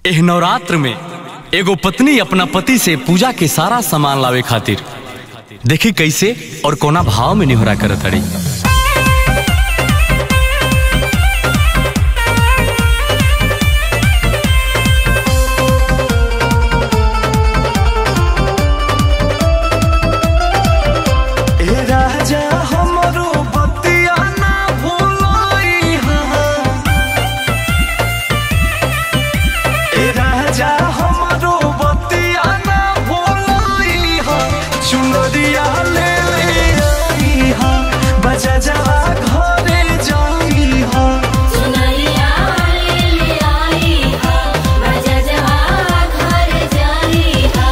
एह नवरात्र में एगो पत्नी अपना पति से पूजा के सारा सामान लावे खातिर देखी कैसे और कोना भाव में निहोरा करत अड़ी ए राजा हमरो बतिया ना भूलाई हा ए राजा हमरो बतिया ना भूलाई हा चुनरिया ले ले आई हा बजा जा घरे जाई हा सुनरिया ले ले आई हा बजा जा घर जाई हा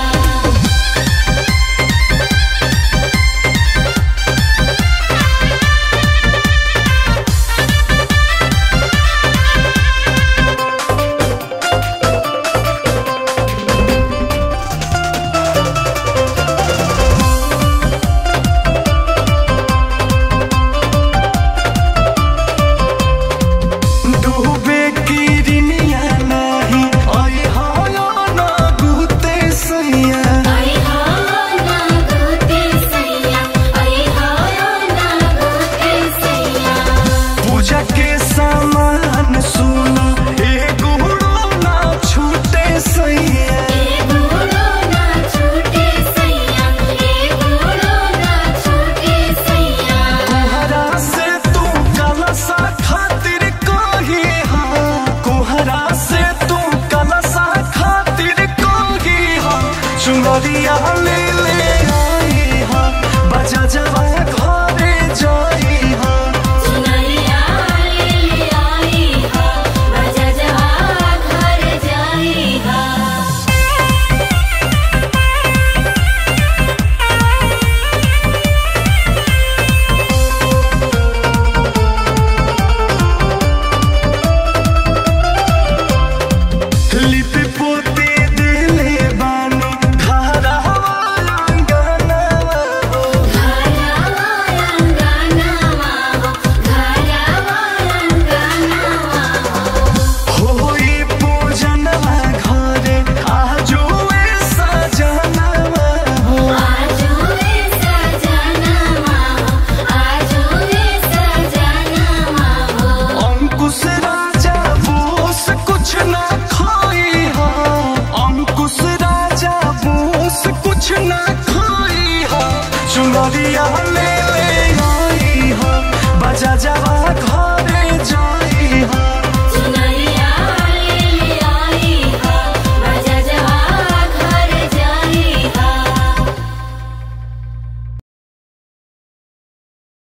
डूबे की रिनिया नाही आई हा ना गुते सैया आई हा ना गोते सैया आई हा ना गोते सैया पूजा के सामान सुना एगो ना छूटे सैया ए गुड़ो ना छूटे सैया ए गुड़ो ना छूटे सैया कुहरा से तू कलसा खातिर कही हा कुहरा से तू कलसा खातिर कही हा चुनरिया ले ले आई हा बजा जवा घरे जाई हा सुनरिया ले ले आई हा बजा जा घर जाई हा लिपि पोते दिले बानी धारा वाला गाना हो घरा वाला हो घरा वाला हो होई पूजन घरे आजो सजना हो आजो रे सजनवा हो आजो रे सजनवा हो अंकुश राजा बोस कुछ ना खाई हा अंकुश राजा बोस कुछ ना खाई हा चुनरिया